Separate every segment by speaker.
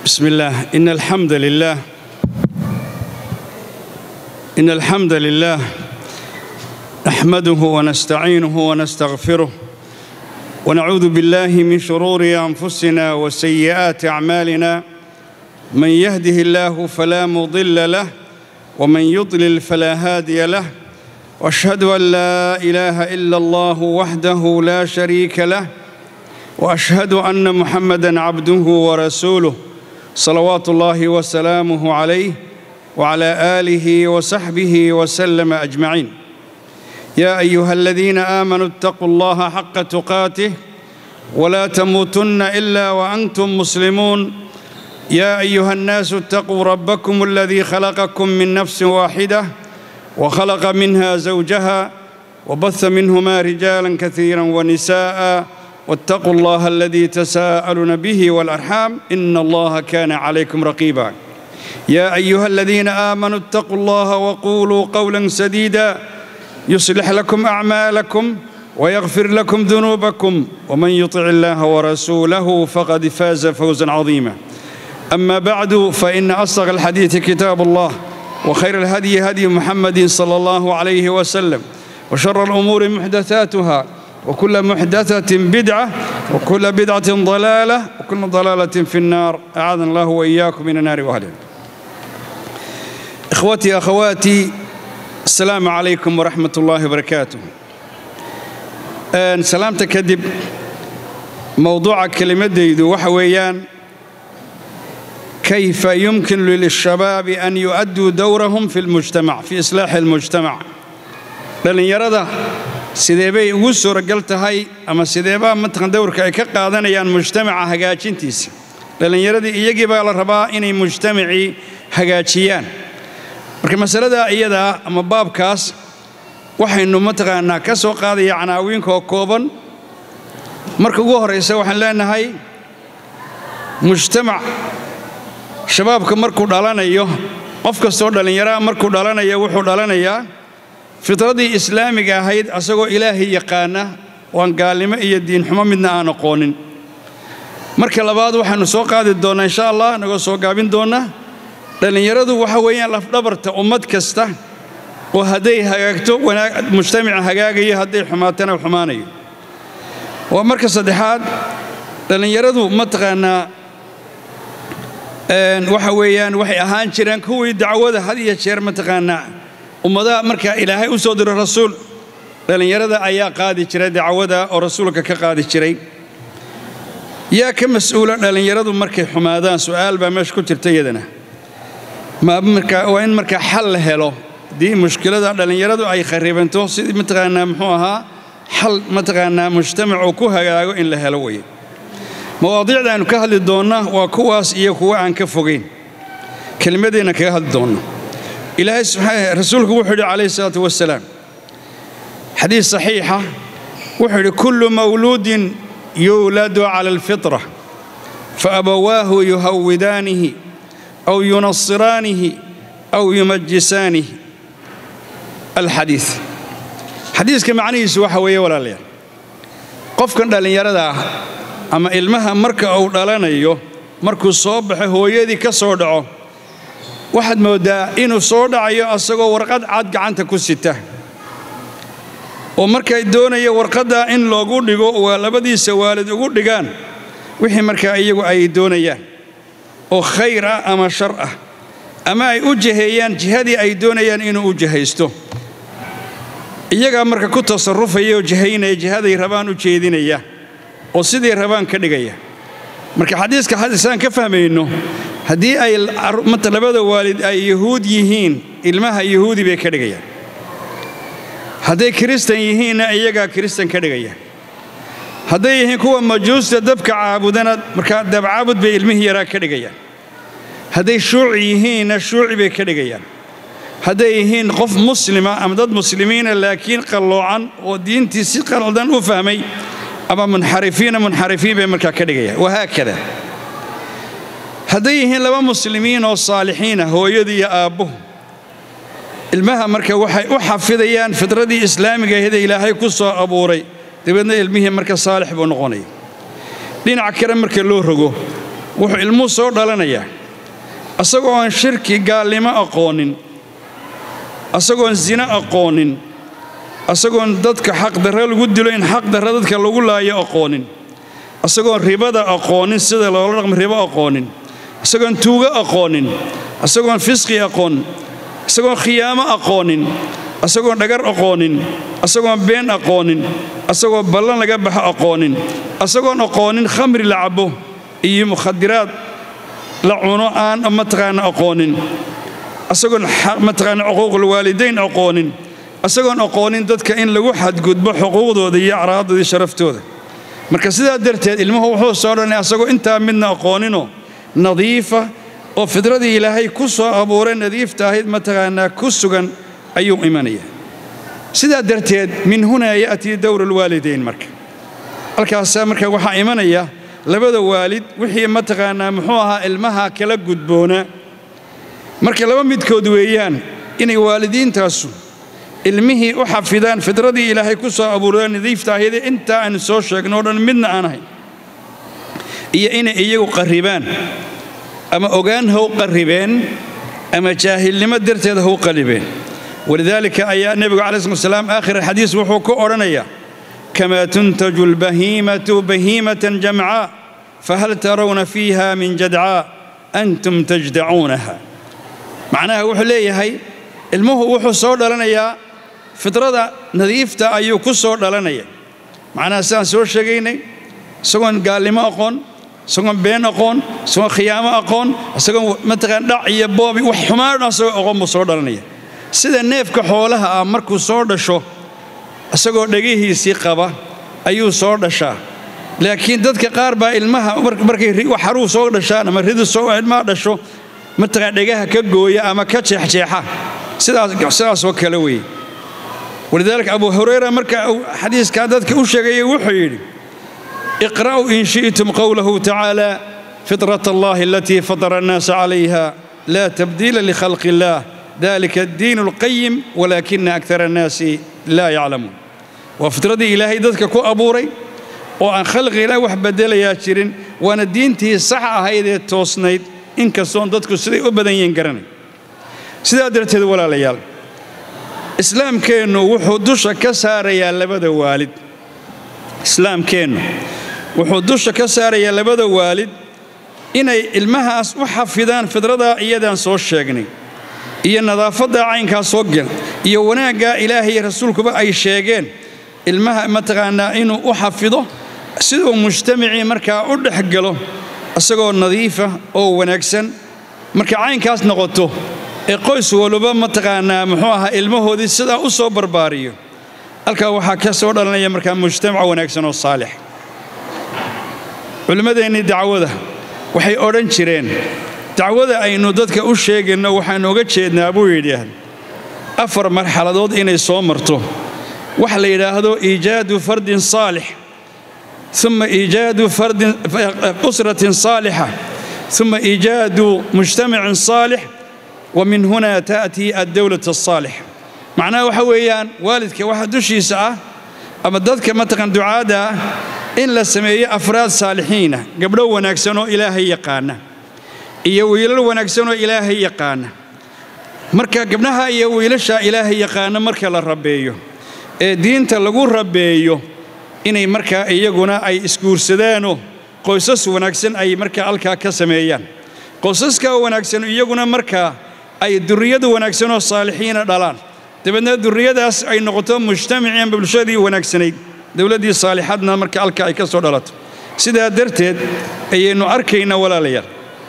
Speaker 1: بسم الله إن الحمد لله إن الحمد لله نحمده ونستعينه ونستغفره ونعوذ بالله من شرور أنفسنا وسيئات أعمالنا من يهده الله فلا مضل له ومن يضلل فلا هادي له واشهد ان لا اله الا الله وحده لا شريك له واشهد ان محمدا عبده ورسوله صلوات الله وسلامه عليه وعلى اله وصحبه وسلم اجمعين يا ايها الذين امنوا اتقوا الله حق تقاته ولا تموتن الا وانتم مسلمون يا ايها الناس اتقوا ربكم الذي خلقكم من نفس واحده وخلق منها زوجها وبث منهما رجالا كثيرا ونساء واتقوا الله الذي تساءلون به والارحام ان الله كان عليكم رقيبا يا ايها الذين امنوا اتقوا الله وقولوا قولا سديدا يصلح لكم اعمالكم ويغفر لكم ذنوبكم ومن يطع الله ورسوله فقد فاز فوزا عظيما اما بعد فان اصدق الحديث كتاب الله وخير الهدي هدي محمد صلى الله عليه وسلم وشر الامور محدثاتها وكل محدثه بدعه وكل بدعه ضلاله وكل ضلاله في النار اعاذنا الله واياكم من النار واهلها اخوتي اخواتي السلام عليكم ورحمه الله وبركاته سلامتك كدب موضوع كلمتي waxa weeyaan كيف يمكن للشباب أن يؤدوا دورهم في المجتمع في إصلاح المجتمع dhalinyarada sidee bay ugu suuragal tahay ama sideebaa mataqan dowrka ay ka qaadanayaan mujtamaca hagaajintiisa dhallinyaradii iyagii baa la rabaa inay mujtamacii hagaajiyaan marka masaladaa iyadaa ama baabkaas waxaynu mataqaanaa ka soo qaadaya canaawiinkoo kooban marka ugu horraysa waxaan leenahay mujtamac shabaabka markuu dhalanayo qof kastoo dhallinyaraha markuu dhalanayo wuxuu dhalanayaa fitradii islaamiga ahayd asagoo ilaahay yaqaana waan gaalnimo iyo diinxumo midna aan aqoonin marka labaad waxaannu soo qaadi doonnaa insha allah nagoo soo gaabin doonnaa dhallinyaradu waxa weeyaan lafdhabarta ummad kasta oo hadday hagaagto mujtamaca hagaagayo hadday xumaatana xumaanayo waa marka saddexaad dhallinyaradu mataqaanaa waxa weeyaan waxay ahaan jireen kuwii dacwada had iyo jeer mataqaanaa ummadaha markaa ilaahay u soo diro rasuul dhallinyarada ayaa qaadi jiray dacwada oo rasuulka ka qaadi jiray yaa ka mas-uula dhallinyaradu markay xumaadaan su'aal baa meesha ku jirta iyadana waa in markaa xal la helo haddii mushkilada dhallinyaradu ay kharibanto sidii mataqaanaa muxuu ahaa xal mataqaanaa mujtamacuu ku hagaago in la helo weye mawaadiicda aynu ka hadli doonna waa kuwaas iyo kuwa aan ka fogayn kelimadeenna kaga hadli doonna ilaahay subxaana rasuulku wuxuu yidhi calayhi salaatu wasalaam xadiis saxiixa wuxuu yidhi kullu mawluudin yuuladu cala alfitra faabawaahu yuhawidaanihi aw yunasiraanihi aw yumajisaanihi alxadiis xadiiska macnihiisu waxa weeye walaalayaal qofkan dhallinyarada ah ama ilmaha marka uu dhalanayo markuu soo baxo hooyadii ka soo dhaco waxaad mooddaa inuu soo dhacayo asagoo warqad cad gacanta ku sita oo markay doonaya warqaddaa in loogu dhigo waa labadiisa waalid ugu dhigaan wixii markaa iyagu ay doonayaan oo khayr ah ama shar ah ama ay u jiheeyaan jihadii ay doonayaan inuu u jihaysto iyagaa marka ku tasarrufaya oo jihaynaya jihaday rabaan u jeedinaya oo sidii rabaan ka dhigaya marka xadiiska hadisaan ka fahmayno haddii ay labada waalid ay yahuud yihiin ilmaha yahuudi bay ka dhigayaan hadday kiristan yihiinna iyagaa kiristan ka dhigaya hadday yihiin kuwa majuusta dabka caabudana markaa dabcaabud bay ilmihii yaraa ka dhigayaan hadday shuuci yihiinna shuuci bay ka dhigayaan hadday yihiin qof muslima ama dad muslimiina laakiin qalloocan oo diintii si qaldan u fahmay ama munxarifiina munxarifiin bay markaa ka dhigayaan wahaakada hadday yihiin laba muslimiin oo saalixiina hooyadu iyo aabbuhu ilmaha marka waxay u xafidayaan fitradii islaamiga ahayd ee ilaahay ku soo abuuray dabeedna ilmihii marka saalix buu noqonaya dhinaca kale marka loo rogo wuxuu ilmuhu soo dhalanayaa asagoo aan shirki gaalnimo aqoonin asagoon sino aqoonin asagoon dadka xaqdarre lagu dilo in xaqdarre dadka lagu laayo aqoonin asagoon ribada aqoonin sida loola dhaqmo ribo aqoonin isagoon tuugo aqoonin isagoon fisqi aqoon isagoon khiyaamo aqoonin isagoon dhagar aqoonin isagoon been aqoonin isagoo ballan laga baxo aqoonin isagoon aqoonin khamri la cabbo iyo mukhadiraad la cuno aan mataqaana aqoonin isagoon mataqaana xuquuqul waalidayn aqoonin isagoon aqoonin dadka in lagu xadgudbo xuquuqdooda iyo acraadooda iyo sharaftooda marka sidaa darteed ilmuhu wuxuu soo dhanay asagoo intaa midna aqooninoo nadiifa oo fidradii ilaahay ku soo abuuray nadiifta ahayd mataqaanaa ku sugan ayuu imanaya sidaa darteed min hunaa ya'tii dowru lwaalidayn marka halkaasaa marka waxaa imanaya labada waalid wixii mataqaanaa muxuu ahaa ilmaha kala gudboonaa marka laba midkood weeyaan inay waalidiintaasu ilmihii u xafidaan fidradii ilaahay ku soo abuurada nadiifta ahaydee intaa aanu soo sheegno o dhan midna aan ahayn iyo inay iyagu qarribaan ama ogaan how qarribeen ama jaahilnimo darteed how qalibeen walidaalika ayaa nebigu calayi slat salaam aakhir alxadiis wuxuu ku odhanayaa kamaa tuntaju albahiimatu bahiimatan jamcaa fahal tarawna fiiha min jadcaa antum tajdacuunaha macnaha wuxuu leeyahay ilmuhu wuxuu soo dhalanayaa fidrada nadiifta ayuu ku soo dhalanaya macnaha sidaan soo sheegaynay isagoon gaalnimo aqoon isagoon been aqoon isagoon khiyaamo aqoon isagoon mataqaan dhac iyo boobi wax xumaan dhan isagoo aqoon buu soo dhalanaya sida neefka xoolaha ah markuu soo dhasho isagoo dhegihiisii qaba ayuu soo dhashaa laakiin dadka qaar baa ilmaha markay xaruu soo dhashaan ama ridu soo ilmaha dhasho mataqaan dhegaha ka gooya ama ka jeexjeexa sidaasoo kale weeye walidaalika abu hurayra marka uu xadiiskaa dadka u sheegayay wuxuu yidhi iqra'uu in shi'tum qowlahu tacaala fitrat allahi alatii fatara annaasa calayha laa tabdiila likhalqi illaah dalika addiin alqayim walaakina akara annaasi laa yaclamuun waa fitradii ilaahay dadka ku abuuray oo aan khalqi ilaah wax beddelayaa jirin waana diintii sax ahayd ee toosnayd inkastoon dadku siday u badan yihiin garanay sidaa darteed walaalayaal islaamkeennu wuxuu dusha ka saarayaa labada waalid islaamkeennu wuxuu dusha ka saarayaa labada waalid inay ilmahaas u xafidaan fidradaa iyadaan soo sheegnay iyo nadaafaddaa caynkaa soo gel iyo wanaaggaa ilaahay rasuulkuba ay sheegeen ilmaha mataqaanaa inuu u xafido siduu mujtamacii markaa u dhex galo isagoo nadiifa oo wanaagsan marka caynkaas noqoto ee qoys waliba mataqaanaa muxuu ahaa ilmahoodii sidaa u soo barbaariyo halkaa waxaa ka soo dhalanaya markaa mujtamac wanaagsan oo saalix culimmadeennii dacwada waxay odhan jireen dacwada aynu dadka u sheegayno waxaannu oga jeednaa buu yidhaahd afar marxaladood inay soo marto waxa la yidhaahdo iijaadu fardin saalix uma iijaadu usratin saalixa uma iijaadu mujtamacin saalix wa min huna ta'tii addowlat asaalix macnaha waxa weeyaan waalidka waxa dushiisa ah ama dadka mataqan ducaadda ah in la sameeyo afraad saalixiina gabdho wanaagsan oo ilaahay yaqaana iyo wiilal wanaagsan oo ilaahay yaqaana marka gabdhaha iyo wiilasha ilaahay yaqaana marka la rabeeyo ee diinta lagu rabeeyo inay markaa iyaguna ay isguursadaanoo qoysas wanaagsan ay markaa halkaa ka sameeyaan qoysaskaa wanaagsan iyaguna markaa ay durriyada wanaagsan oo saalixiina dhalaan dabeedna durriyadaas ay noqoto mujtamacii ama bulshadii wanaagsanayd dowladdii saalixadna marka halka ay ka soo dhalato sidaa darteed ayaynu arkaynaa walaalayaal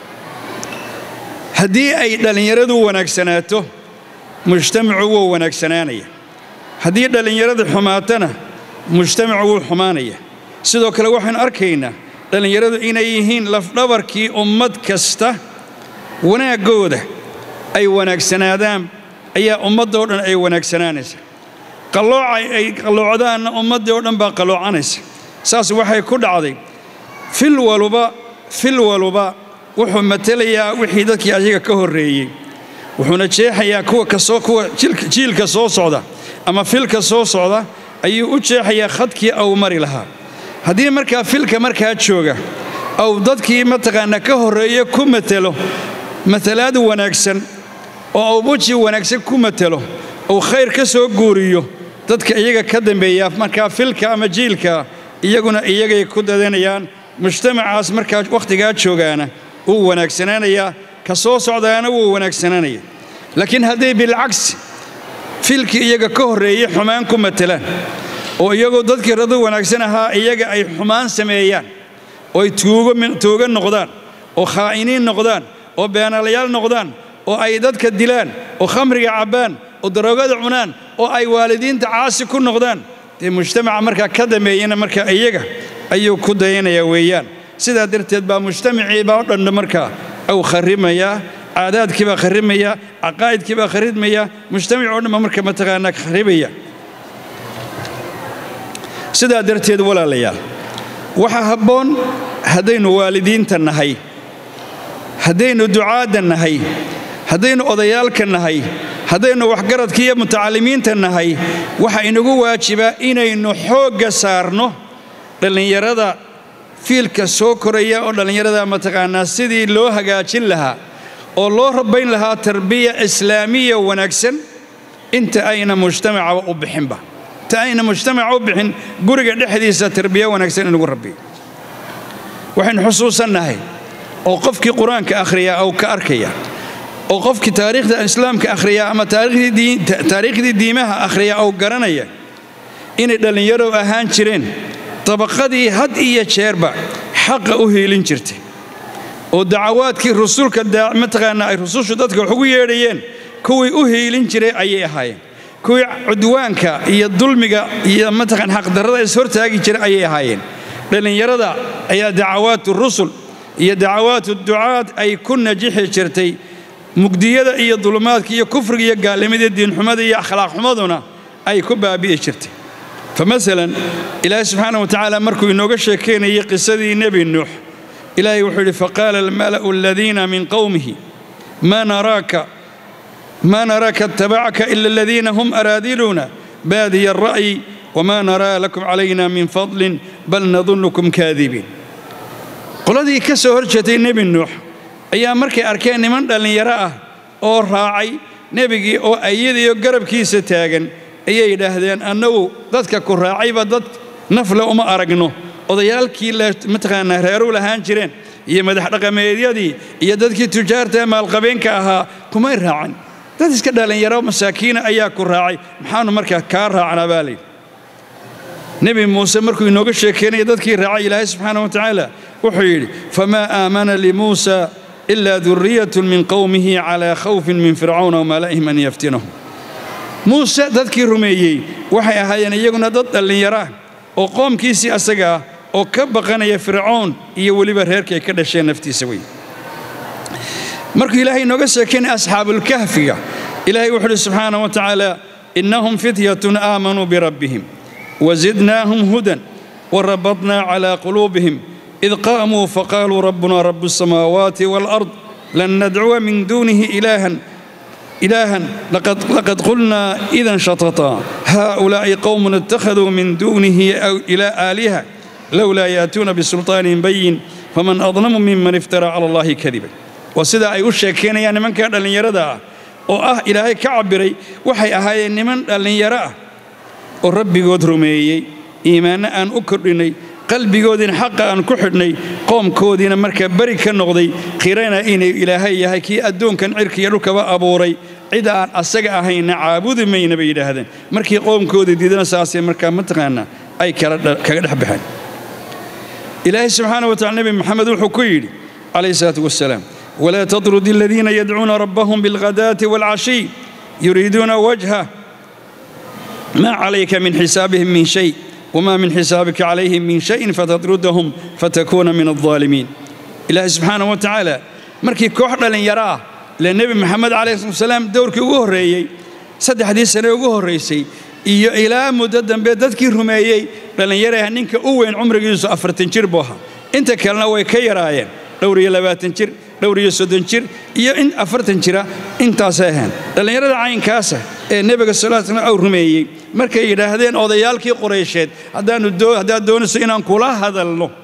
Speaker 1: haddii ay dhallinyaradu wanaagsanaato mujtamacu wuu wanaagsanaanaya haddii dhallinyaradu xumaatana mujtamacu wuu xumaanaya sidoo kale waxaynu arkaynaa dhallinyaradu inay yihiin lafdhabarkii ummad kasta wanaaggooda ay wanaagsanaadaan ayaa ummaddoo dhan ay wanaagsanaanaysa qalloocay ay qalloocdaanna ummaddii oo dhan baa qalloocanaysa saas waxay ku dhacday fil waluba fil waluba wuxuu matelayaa wixii dadkii ayaga ka horreeyey wuxuuna jeexayaa kuwa kasoo kuwa jiilka soo socda ama filka soo socda ayuu u jeexayaa khadkii au mari lahaa haddii markaa filka markaa jooga ou dadkii mataqaanaa ka horreeye ku matelo matalaad wanaagsan oo uu weji wanaagsan ku matelo uu khayr ka soo guuriyo dadka iyaga ka dambeeya markaa filka ama jiilka iyaguna iyagay ku dadanayaan mujtamacaas markaa wakhtigaa joogaana wuu wanaagsanaanayaa ka soo socdaana wuu wanaagsanaanaya laakiin hadday bilcagsi filkii iyaga ka horreeyey xumaan ku matelaan oo iyagoo dadkii radu wanaagsan ahaa iyaga ay xumaan sameeyaan oo ay tuuga noqdaan oo khaa'iniin noqdaan oo beenaalayaal noqdaan oo ay dadka dilaan oo khamriga cabbaan oo daroogada cunaan oo ay waalidiinta caasi ku noqdaan dee mujtamaca markaa ka dambeeyana markaa iyaga ayuu ku dayanayaa weeyaan sidaa darteed baa mujtamaciibaa o dhanna markaa au kharrimayaa caadaadkii baa kharrimaya caqaa'idkii baa kharrimaya mujtamac oo dhanba marka mataqaanaa kharribaya sidaa darteed walaalayaal waxaa habboon haddaynu waalidiinta nahay haddaynu ducaadda nahay haddaynu odayaalka nahay haddaynu waxgaradka iyo mutacallimiinta nahay waxaa inagu waajibaa inaynu xoogga saarno dhallinyarada fiilka soo koraya oo dhallinyarada mataqaanaa sidii loo hagaajin lahaa oo loo rabbayn lahaa tarbiya islaamiya wanaagsan inta ayna mujtamacaba u bixinba inta ayna mujtamaca u bixin guriga dhexdiisa tarbiya wanaagsan inagu rabbiyo waxaynu xusuusannahay oo qofkii qur-aanka akhriyaa ou ka arkaya oo qofkii taariikhda islaamka akhriyaa ama taariikhdii diimaha akhriyaa ou garanaya inay dhallinyarow ahaan jireen dabaqadii had iyo jeerba xaqa u hiilin jirtay oo dacawaadkii rusulka mataqaanaa ay rusushu dadka wax ugu yeedhayeen kuwii u hiilin jiray ayay ahaayeen kuwii cudwaanka iyo dulmiga iyo mataqaan xaqdarrada is hortaagi jiray ayay ahaayeen dhallinyarada ayaa dacawaatu rusul iyo dacawaatu ducaad ay ku najixi jirtay mugdiyada iyo dulumaadka iyo kufriga iyo gaalnimada diinxumada iyo akhlaaq xumaduna ay ku baabi'i jirtay famasalan ilaahay subxaana wa tacaala markuu inooga sheekaynayay qisadii nebi nuux ilaahay wuxuu yidhi faqaala almala'u aladiina min qowmihi maa naraaka maa naraaka attabacaka ila aladiina hum araadiluuna baadiya alra'yi wamaa naraa lakum calayna min fadlin bal nadunnukum kaadibiin qoladii ka soo hor jeetay nebi nuux ayaa markay arkeen niman dhallinyaro ah oo raacay nebigii oo ayadiyo garabkiisa taagan ayay yidhaahdeen annagu dadka ku raacayba dad nafle uma aragno odayaalkii mataqaanaa reeru lahaan jireen iyo madax dhaqameedyadii iyo dadkii tujaarta maalqabeenka ahaa kumay raacin dad iska dhallinyaro masaakiina ayaa ku raacay maxaanu markaa kaa raacnaa baa layidhi nebi muuse markuu inooga sheekeynaya dadkii raacay ilaahay subxaana wa tacaala wuxuu yidhi famaa aamana limuusa ilaa duriyatun min qowmihi calaa khawfin min fircawna wamala'ihim an yaftinahum muuse dadkii rumeeyey waxay ahaayeen iyaguna dad dhallinyaro ah oo qoomkiisii asaga ah oo ka baqanaya fircoon iyo weliba reerkay ka dhasheen naftiisa wey markuu ilaahay inooga sheekeynay asxaabulkahfiga ilaahay wuxuu uhi subxaana wa tacaala innahum fityatun aamanuu birabbihim wazidnaahum hudan warabadnaa calaa quluubihim id qaamuu faqaaluu rabbuna rabu الsamaawaati wاlأrض lan nadcuwa min duunihi ilaahan إلها لقد, لقد قلنا إذا شططا هؤلاء قوم اتخذوا من دونه أو إلى آلهة لولا يأتون بسلطان بين فمن أظلم ممن افترى على الله كذبا وسيدا أي أشيكين يعني من كان لن يردا oo ah ilaahay ka cabiray waxay ahaayeen niman dhallinyaro ah oo rabbigood rumeeyey iimaanno aan u kordhinay qalbigoodiina xaqa aan ku xidhnay qoomkoodiina markaa beri ka noqday qirana inay ilaahay yahay kii adduunkan cirka iyo dhulkaba abuuray cid aan asaga ahayna caabudi mayna bay yidhaahdeen markii qoomkoodii diidana saasay markaa mataqaanaa ay kaga dhex baxeen ilaahay subxaana wa tacala nebi maxamed wuxuu ku yidhi calayhi salaatu wasalaam walaa tatrudi aladiina yadcuuna rabbahum bilghadaati waalcashiy yuriiduuna wajha maa calayka min xisaabihim min shay وما من حسابك عليهم من شيء فتطردهم فتكون من الظالمين إلهي سبحانه وتعالى markii koox dhalinyaro ah ile nebi maxamed calayhi salatu wasalaam dowrkii ugu horreeyey saddexdii sane ugu horraysay iyo ilaa muddo dambe dadkii rumeeyey dhallinyaraha ninka u weyn cumrigiisu afartan jir buu ahaa inta kalena way ka yaraayeen dhowr iyo labaatan jir dhowr iyo soddon jir iyo in afartan jira intaasay ahayn dhallinyarada caynkaasa ee nebiga sal slam uu rumeeyey markay yidhaahdeen odayaalkii quraysheed haddaad doonayso inaan kula hadalno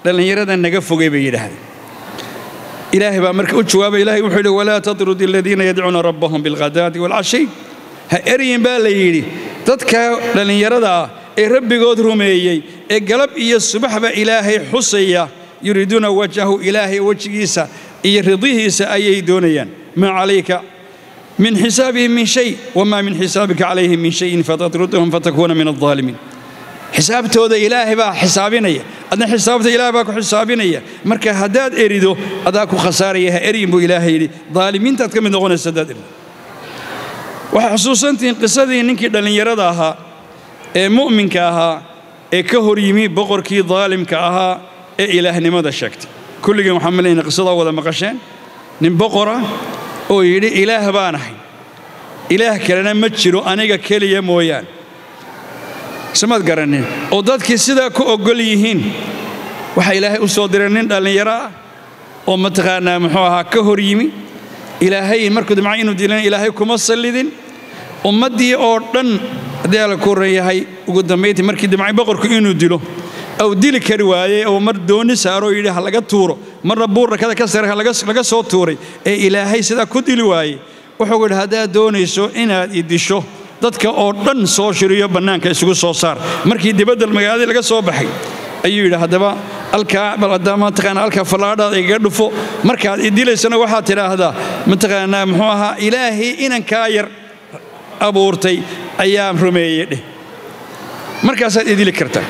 Speaker 1: dhallinyarada naga fogay bay yidhaahdeen ilaahay baa marka u jawaabay ilahay wuxuu yidhi walaa tatrud aladiina yadcuuna rabbahum bilghadaati waalcashiy ha eryin baa la yidhi dadka dhallinyarada ah ee rabbigood rumeeyey ee galab iyo subaxba ilaahay xusaya yuriiduuna wajhahu ilaahay wejigiisa iyo ridihiisa ayay doonayaan maa calayka min xisaabihim min shay wamaa min xisaabika calayhim min shayin fatatruduhum fatakuuna min aldaalimiin xisaabtooda ilaahay baa xisaabinaya adna xisaabta ilaahay baa ku xisaabinaya marka haddaad erido adaa ku khasaaraya ha eryin buu ilaahay yidhi daalimiintaad ka mid noqonaysa haddaad erido waxay xusuusantihiin qisadii ninkii dhallinyarada ahaa ee mu'minka ahaa ee ka hor yimi boqorkii daalimka ahaa ee ilaahnimada sheegtay kulligeen waxaan malayna qisadaa wada maqasheen nin boqora oo yidhi ilaah baan ahay ilaah kalena ma jiro aniga keliya mooyaan samaad garanin oo dadkii sidaa ku oggol yihiin waxaa ilaahay u soo diray nin dhallinyaro ah oo mataqaanaa muxuu ahaa ka hor yimi ilaahay markuu damca inuu dilana ilaahay kuma sallidin ummaddii oo dhan haddii alla ku ran yahay ugu dambayntii markii damcay boqorku inuu dilo aw dili kari waayey oo mar dooni saaroo yidhi ha laga tuuro marna buur rakada ka sare laga soo tuuray ee ilaahay sidaa ku dili waayey wuxuu yidhi haddaad doonayso inaad i disho dadka oo dhan soo shiriyo bannaanka isugu soo saar markii dibadda magaaladii laga soo baxay ayuu yidhi haddaba alkaa bal haddaa mataqaanaa alkaa fallaadhaada igaga dhufo markaad i dilaysana waxaad tidhaahdaa mataqaanaa muxuu ahaa ilaahay inankaa yar abuurtay ayaa rumeeyey dheh markaasaad i dili kartaa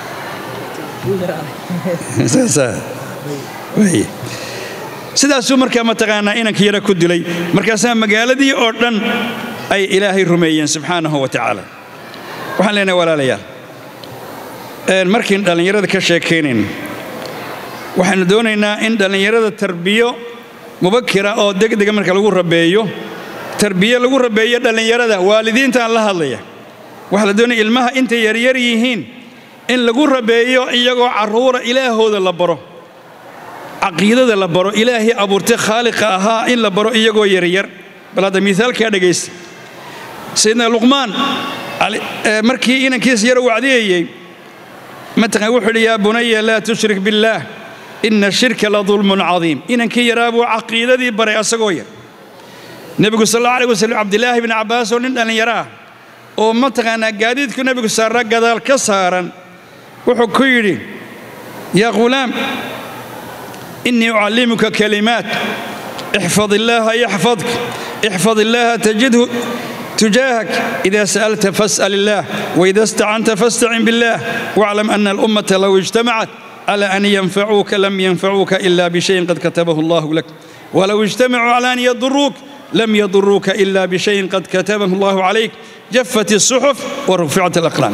Speaker 1: sidaasuu markaa mataqaanaa inankii yara ku dilay markaasaa magaaladii oo dhan ay ilaahay rumeeyeen subxaanahu wa tacaala waxaan leenahay walaalayaal markiin dhallinyarada ka sheekaynayno waxaannu doonaynaa in dhallinyarada tarbiyo mubakira oo degdega marka lagu rabeeyo tarbiye lagu rabeeyo dhallinyarada waalidiintaan la hadlaya waxaa la doonaya ilmaha intay yaryar yihiin in lagu rabeeyo iyagoo carruura ilaahooda la baro caqiidada la baro ilaahii abuurtay khaaliqa ahaa in la baro iyagoo yaryar bal hadda miaalkaa dhegaysta sayidna luqmaan markii inankiisa yar wacdiyayey mataqan wuxuu yidhi yaa bunaya laa tushrik billaah ina shirka la dulmun cadiim inankii yaraa buu caqiidadii baray asagoo yar nebigu sal alla alih waslm cabdilaahi bni cabbaas oo nin dhallinyaro ah oo mataqaanaa gaadiidku nebigu saarra gadaal ka saaran wuxuu ku yidhi yaa ghulaam innii ucallimuka kalimaat ixfad illaaha yaxfadk ixfad illaaha tajidhu tujaahak ida sa'alta fas'al illaah waida istacanta fastacin billaah waclam ana alummata low ijtamacat على أن ينفعوك لم ينفعوك إلا بشيء قد كتبه الله لك ولو اجتمعوا على أن يضروك لم يضروك إلا بشيء قد كتبه الله عليك جفت الصحف ورفعت الأقلام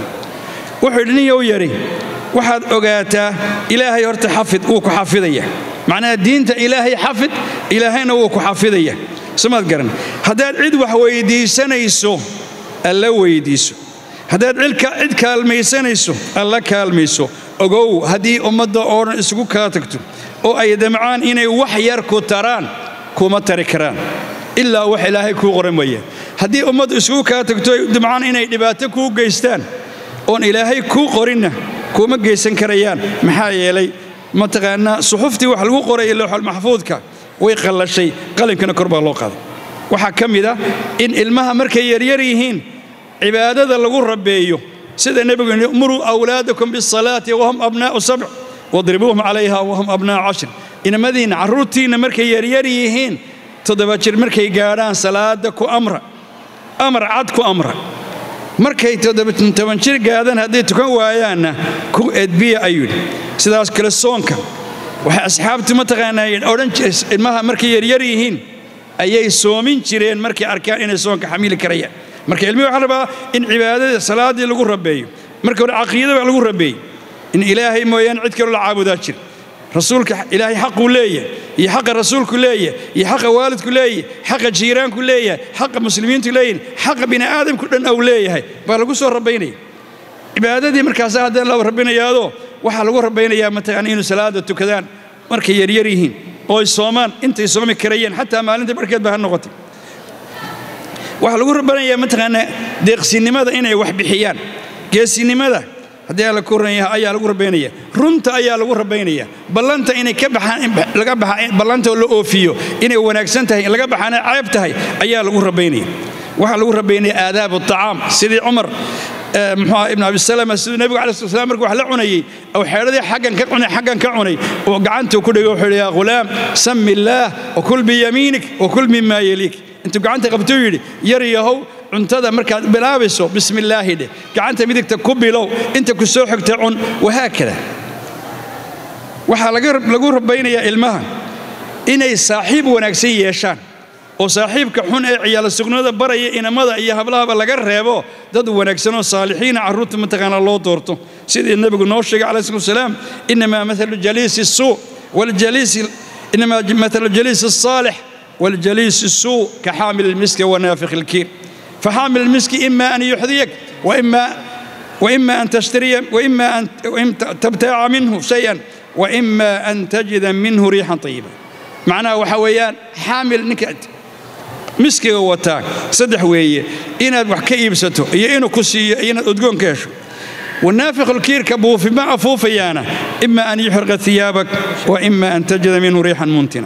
Speaker 1: وحدني ويري waxaad ogaataa ilaahay horta xafid wuu ku xafidaya macnaha diinta ilaahay xafid ilaahayna wuu ku xafidaya samaad garan haddaad cid wax weyddiisanayso alla weyddiiso haddaad cid kaalmaysanayso alla kaalmayso ogow haddii ummadda oo dhan isugu kaa tagto oo ay damcaan inay wax yar ku taraan kuma tari karaan ilaa wax ilaahay kuu qoran weeye haddii ummaddu isugu kaa tagto ay damcaan inay dhibaato kuu geystaan oon ilaahay kuu qorinna kuma geysan karayaan maxaa yeelay mataqaanaa suxuftii wax lagu qoraya lowxal maxfuudka way qallashay qalinkana kor baa loo qaaday waxaa ka mid ah in ilmaha markay yaryar yihiin cibaadada lagu rabeeyo sida nebigu yidhi muruu awlaadakum bisalaati wahum abnaa'u sabc wadribuuhum calayha wahum abnaa'u cashir inamadiinna carruurtiinna markay yaryar yihiin toddoba jir markay gaadhaan salaada ku amra amar cad ku amra markay toban jir gaadaan hadday tukan waayaanna ku edbiya ayuu yidhi sidaas kale soonka waxay asxaabtu mataqaanaa odhan ilmaha markay yaryar yihiin ayay soomin jireen markay arkaan inay soonka xamiili karayaan marka ilmihi waxaa rabaa in cibaadada salaaddii lagu rabeeyo marka hore caqiida baa lagu rabeeyey in ilaahay mooyaane cid kaloo la caabudaa jir rasuulka ilaahay xaquu leeyahay iyo xaqa rasuulku leeyahay iyo xaqa waalidku leeyahay xaqa jiiraanku leeyahay xaqa muslimiintu leeyihin xaqa bini aadamku dhan ou leeyahay baa lagu soo rabaynaya cibaadadii markaasa haddana la rabinayaadoo waxaa lagu rabaynayaa mataqaana inuu salaada tukadaan markay yaryar yihiin oo ay soomaan intay soomi karayeen xataa maalinta barhkeed ba ha noqotay waxaa lagu rabanayaa mataqaanaa deeqsinimada inay wax bixiyaan geesinimada haddii alla ku ran yahay ayaa lagu rabaynaya runta ayaa lagu rabaynaya ballanta inay ka baxaan laga baxa ballanta la oofiyo inay wanaagsan tahay laga baxaana ceeb tahay ayaa lagu rabaynaya waxaa lagu rabaynaya aadaab acaam sidii cumar muxuu ibn abi salama siduu nebigu alai slat slam markuu wax la cunayey oo xeedhadii xaggan ka cunay xaggan ka cunay oo gacantuu ku dhigay wuxuu yidhi yaa ghulaam sami illaah wakul biyamiinik wakul mimaa yeliik intuu gacanta qabtuu yidhi yar yahow cuntada markaad bilaabayso bismillaahi dheh gacanta midigta ku bilow inta ku soo xigta cun wahaakada waxaa lagu rabaynayaa ilmaha inay saaxiib wanaagsan yeeshaan oo saaxiibka xun ee ciyaala sugnada baraya inamada iyo hablahaba laga reebo dad wanaagsanoo saalixiina carruurta mataqaana loo doorto sidii nebigu noo sheegay calayi salatu wasalaam inamaa maalu jaliisi suu waljaliisi inamaa maalu jaliisi الصaalix waljaliisi الsuu kaxaamil الmiski wanaafikh الkiir فحامل المسك إما أن يحذيك وإما وإما أن تشتري وإما أن تبتاع منه شيئا وإما أن تجد منه ريحا طيبة معناه وحويان حامل نكد مسكي وتاك صدح ويه إن وحكي يبسته إنه كسي إن أدقون كيشو والنافخ الكير كبوف ما أفوف يانا إما أن يحرق ثيابك وإما أن تجد منه ريحا منتنة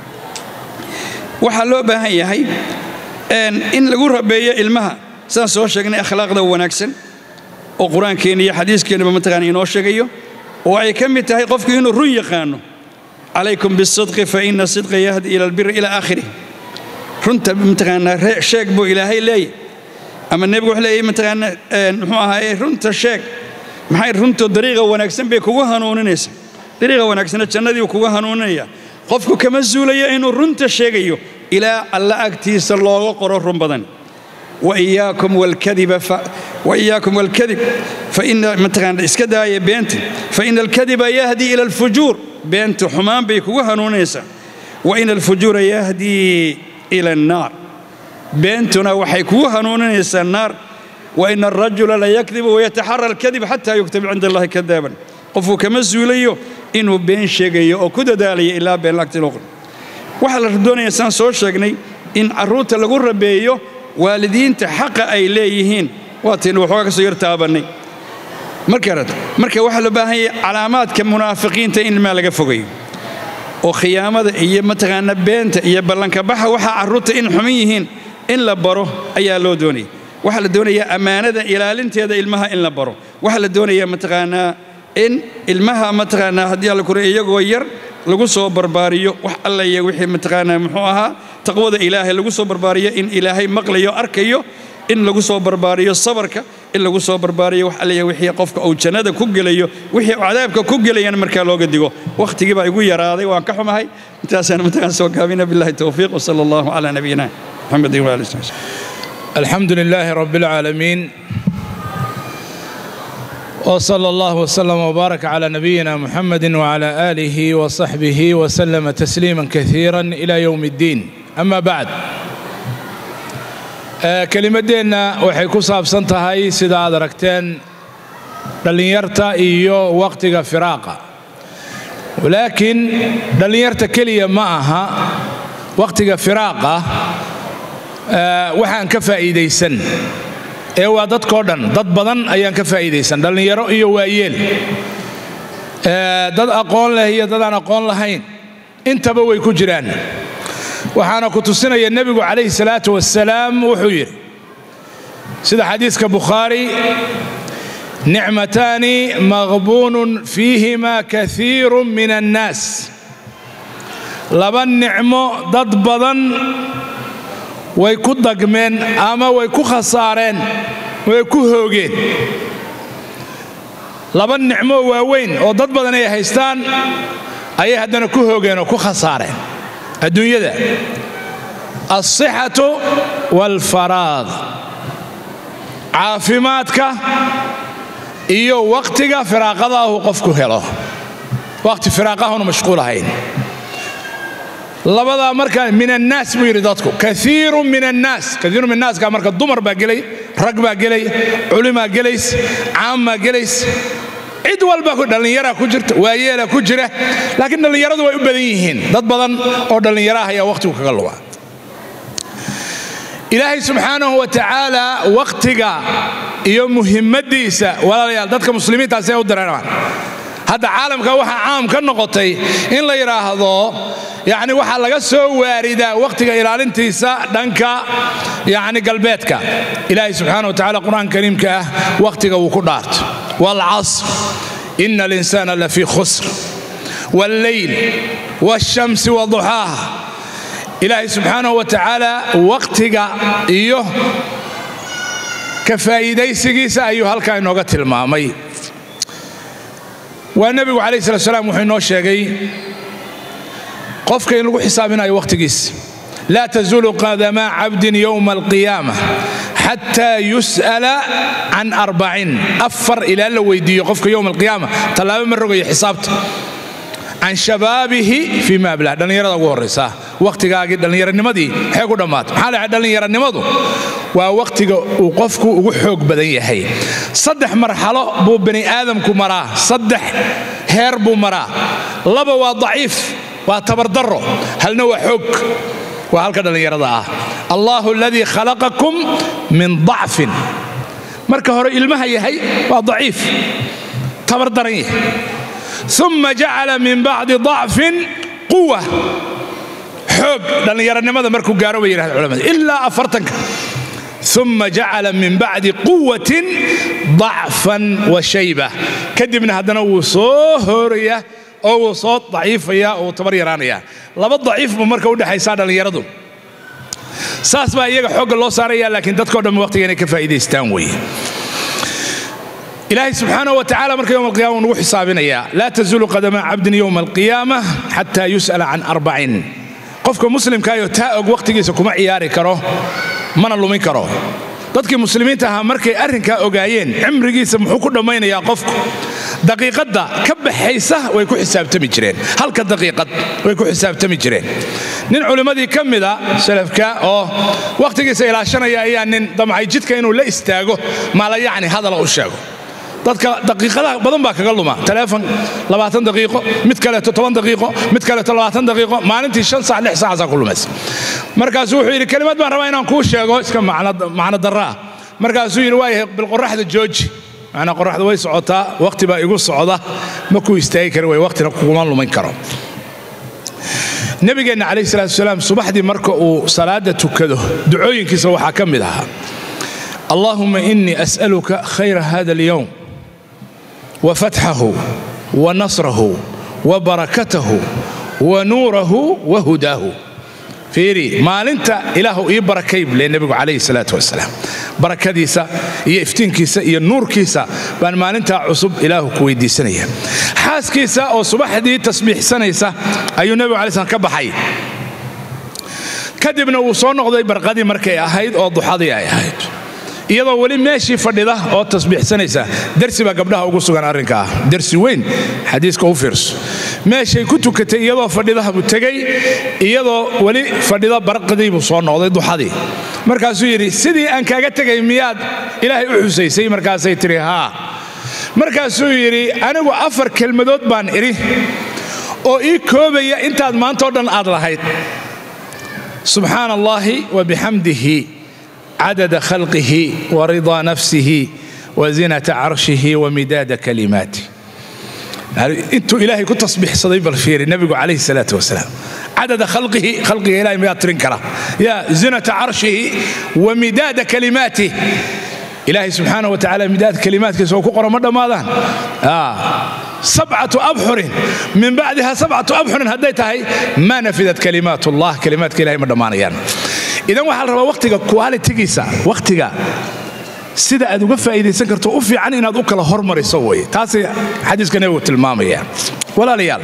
Speaker 1: وحلو بها هي in lagu rabeeyo ilmaha sidaan soo sheegnay akhlaaqda wanaagsan oo qur-aankeenna iyo xadiiskeenaba mataqaana inoo sheegayo oo ay ka mid tahay qofku inuu run yaqaano calaykum bisidqi fa ina sidqa yahdi ila albiri ila aakhirih runta mataqaanaa sheeg buu ilaahay leeyahy ama nebigu wuxuu leeyahy mataqaana muxuu ahaaye runta sheeg maxay runtu dariiqa wanaagsan bay kugu hanuuninaysaa dariiqa wanaagsana jannadii kugu hanuuninaya qofku kama zuulaya inuu runta sheegayo ilaa alla agtiisa looga qoro run badan waiyaakum walkadib faina mataqaana iska daaya beenta faina alkadiba yahdi ila alfujuur beentu xumaan bay kugu hanuunaysaa waina alfujuura yahdii ila annaar beentuna waxay kugu hanuuninaysaa naar waina alrajula la yakdibu wayataxara alkadib xataa yuktaba cinda allahi kadaaban qofku kama zuulayo inuu been sheegayo oo ku dadaalayo ilaa been lagti loo qoro waxaa la doonaya saan soo sheegnay in carruurta lagu rabeeyo waalidiinta xaqa ay leeyihiin waataynu waxoogaa ka soo yar taabannay markaad marka waxaa loo baahan yahay calaamaadka munaafiqiinta in ilmaa laga fogayo oo khiyaamada iyo mataqaana beenta iyo ballanka baxa waxaa carruurta in xuman yihiin in la baro ayaa loo doonaya waxaa la doonayaa ammaanada ilaalinteeda ilmaha in la baro waxaa la doonayaa mataqaanaa in ilmaha mataqaanaa haddii alla kure iyagoo yar lagu soo barbaariyo wax alla iyo wixii mataqaanaa muxuu ahaa taqwada ilaahay lagu soo barbaariyo in ilaahay maqlayo arkayo in lagu soo barbaariyo sabarka in lagu soo barbaariyo wax alla iyo wixii qofka uu jannada ku gelayo wixii cadaabka ku gelayana markaa looga digo wakhtigii baa igu yaraaday waan ka xumahay intaasaan mataqaan soo gaabina billahi towfiiq wasala allahu calaa nabiyina محمد وعلى اله وصحبه
Speaker 2: الحمد لله رب العالمين وصلى الله وسلم وبارك على نبينا محمد وعلى اله وصحبه وسلم تسليما كثيرا الى يوم الدين اما بعد kelimadeenna waxay ku saabsan tahay sida aad aragteen dhallinyarta iyo wakhtiga firaaqa laakiin dhallinyarta keliya ma aha wakhtiga firaaqa waxaan ka faa'iidaysan ee waa dadkoo dhan dad badan ayaan ka faa'iidaysan dhallinyaro iyo waayeel dad aqoon leh iyo dad aan aqoon lahayn intaba way ku jiraan waxaana ku tusinaya nebigu calayhi salaatu wasalaam wuxuu yidhi sida xadiiska bukhaari nicmataani maqbuunun fiihima kaiiru min annaas laba nicmo dad badan way ku dagmeen ama way ku khasaareen way ku hoogeen laba nicmo waaweyn oo dad badan ay haystaan ayay haddana ku hoogeen oo ku khasaareen adduunyada alsixatu waalfaraad caafimaadka iyo wakhtiga firaaqada ahu qofku helo wakhti firaaqahunu mashquul ahayn labadaa markaa min annaas buu yidhi dadku kaiiru min annaas kaiiru min annaaska marka dumar baa gelay rag baa gelay culimaa gelays caammaa gelays cid walba dhallinyaraa ku jirta waayeelaa ku jira laakiin dhallinyaradu way u badan yihiin dad badan oo dhallinyaraah ayaa wakhtigu kaga luga ilaahay subxaanahu wa tacaala wakhtiga iyo muhimmadiisa walaalayaal dadka muslimiintaasee u dareemaan hadda caalamka waxaa caam ka noqotay in la yidhaahdo yacni waxaa laga soo waaridaa wakhtiga ilaalintiisa dhanka yacni galbeedka ilaahay subxaana wa tacala qur-aanka kariimka ah wakhtiga wuu ku dhaarto waalcasr ina alinsaana lafii khusr walleyl waashamsi waduxaaha ilaahay subxaanahu wa tacaala wakhtiga iyo ka faa'iidaysigiisa ayuu halkaa inooga tilmaamay waa nebigu calayh salat slam wuxuu inoo sheegay qofka in lagu xisaabinayo wakhtigiisa laa tazuulu qadamaa cabdin yowma alqiyaama xataa yus'ala can arbacin afar ilaa la weydiiyo qofka yowma alqiyaama tallaabo ma rogayo xisaabta can shabaabihi fii ma ablah dhallinyarada ugu horraysa wakhtigaagii dhallinyaranimadii maxay ku dhammaata maxaa la dhallinyaranimadu waa wakhtiga uu qofku ugu xoog badan yahay saddex marxalo buu bani aadamku maraa saddex heer buu maraa laba waa daciif waa tabardarro halna waa xoog waa halka dhallinyarada ah allahu aladii khalaqakum min dacfin marka hore ilmaha yahay waa daciif tabardaran yahay uma jacala min bacdi dacfin quwa xoog dhallinyaranimada markuu gaaro bay yidhahda culamada ilaa afartanka uma jacala min bacdi quwatin dacfan wa shayba kadibna haddana wuu soo hooraya oo wuu soo daciifaya oo wuu tabar yaraanaya laba daciif buu marka udhexaysaa dhallinyaradu saas baa iyaga xoogga loo saaraya laakiin dadkao dhan waqtiga inay ka faa'iidaystaan weeye ilaahay subxaana wa tacala marka yowm alqiyama nugu xisaabinayaa laa tazuulu qadama cabdin yowma alqiyaama xataa yus'ala can arbacin qofka muslimkaayoo taa og wakhtigiisa kuma ciyaari karo mana lumin karo dadkii muslimiinta ahaa markay arrinkaa ogaayeen cimrigiisa muxuu ku dhammaynayaa qofku daqiiqadda ka baxaysa way ku xisaabtami jireen halka daqiiqad way ku xisaabtami jireen nin culimmadii ka mida salafka oo wakhtigiisa ilaashanaya ayaa nin damcay jidka inuu la istaago maala yacni hadala u sheego dadka daqiiqadaha badan baa kaga luma taleefon labaatan daqiiqo mid kaleeto toban daqiiqo mid kaleeto labaatan daqiiqo maalintii shan sac lix saacaasaa ku lumaysa markaasuu wuxuu yidhi kelimad baan rabaa inaan kuu sheego iska macno darraa markaasuu yidhi waayahay bilqoraxda jooji macnaa qoraxda way socotaa wakhti baa igu socda ma kuu istaagi kari way wakhtina kuguma lumin karo nabigeenna calayhi salaatu wasalaam subaxdii marka uu salaadda tukado ducooyinkiisa waxaa ka mid ahaa allahuma inii as'aluka khayra hada alyowm وفتحه ونصره وبركته ونوره وهداه fiiri maalinta ilaahu ii barakayb le nebigu calayhi salaatu wasalaam barakadiisa iyo iftiinkiisa iyo nuurkiisa baan maalintaa cusub ilaahu ku weydiisanaya xaaskiisa oo subaxdii tasbiixsanaysa ayuu nebigu alai slam ka baxay kadibna wuu soo noqday barqadii markay ahayd oo duxadii ay ahayd iyadoo weli meeshii fadhida oo tasbiixsanaysa dersi baa gabdhaha ugu sugan arrinka ah dersi weyn xadiiska u fiirso meeshay ku tukatay iyadoo fadhidaha buu tegey iyadoo weli fadhida barqadii buu soo noqday duxadii markaasuu yidhi sidii aan kaaga tegay miyaad ilaahay u xusaysay markaasay tidhi haa markaasuu yidhi anigu afar kelmadood baan idhi oo ii koobaya intaad maantao dhan aad lahayd subxaana allaahi wa bixamdihi cadada khalqihi waridaa nafsihi wazinata carshihi wamidaada kalimaatih intuu ilaahay ku tasbiixsaday bal fiiri nebigu calayhi salaatu wasalaam cadada khalqihi khalqiga ilahay miyaa tirin kara ya zinata carshihi wamidaada kalimaatih ilaahay subxaana wa tacala midaad kalimaadkiisa oo ku qoran ma dhammaadaan sabcatu abxurin min bacdiha sabcatu abxurin hadday tahay ma nafidat kalimaat ullah kalimaadka ilahay ma dhammaanayaan idan waxaa la rabaa wakhtiga qualitigiisa wakhtiga sida aad uga faa'iidaysan karto u fiican inaad u kala hormariso weye taasay xadiiska nebigu tilmaamaya walaalayaal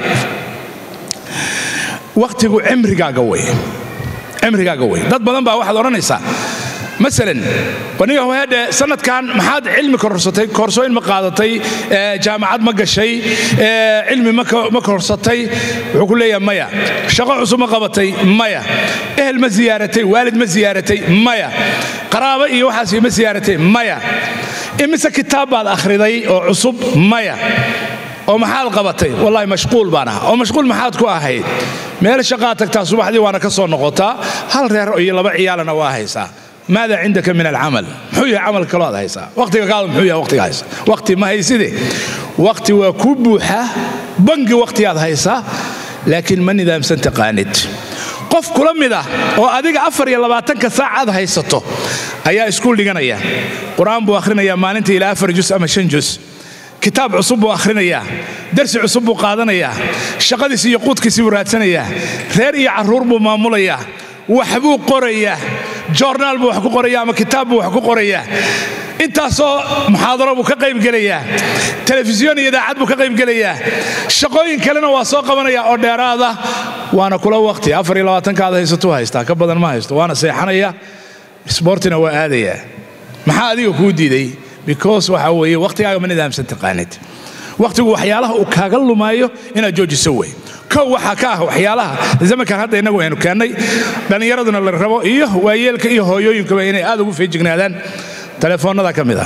Speaker 2: wakhtigu cimrigaaga weye cimrigaaga weye dad badan baa waxaad odhanaysaa maalan aniga hoyadhe sanadkan maxaad cilmi korsatay koorsooyin ma qaadatay jaamacad ma gashay cilmi ma korsatay wuxuu ku leeyaha maya shaqo cusub ma qabatay maya ehel ma ziyaaratay waalid ma ziyaaratay maya qaraabo iyo waxaas ma ziyaaratay maya imise kitaab baad akhriday oo cusub maya oo maxaad qabatay wallahi mashquul baan ahaa oo mashquul maxaad ku ahayd meel shaqaad tagtaa subaxdii waana ka soo noqotaa hal reer iyo laba ciyaalana waa haysaa maada cindaka min alcamal muxuu yahay camal kaloo aad haysaa waqtiga kaada muxuu yahay waqtiga haysa waqti ma hayside waqti waa ku buuxa bangi waqtigaad haysaa laakiin ma nidaamsan taqaanid qof kula mid ah oo adiga afar iyo labaatanka saac aad haysato ayaa iskuul dhiganaya qur-aan buu akhrinayaa maalintii ilaa afar jus ama shan jus kitaab cusub buu akhrinayaa darsi cusub buu qaadanayaa shaqadiisi iyo quudkiisii buu raadsanayaa reer iyo carruur buu maamulayaa waxbuu qorayaa joornaal buu wax ku qorayaa ama kitaab buu wax ku qorayaa intaasoo muxaadaro buu ka qaybgelayaa telefisyon iyo idaacad buu ka qaybgelayaa shaqooyin kalena waa soo qabanaya oo dheeraada waana kula waqti afar iyo labaatanka aad haysatuu haystaa ka badan ma haysto waana seexanaya sboortina waa aadayaa maxaa adiga kuu diiday because waxa weeye waqtigaaga ma nidaamsan taqaanid waqtigu waxyaalaha uu kaaga lumaayo inaad joojiso wey kow waxaa ka ah waxyaalaha zamankan hadda innagu aynu keennay dhallinyaraduna la rabo iyo waayeelka iyo hooyooyinkuba inay aad ugu feejignaadaan telefoonnada ka mid ah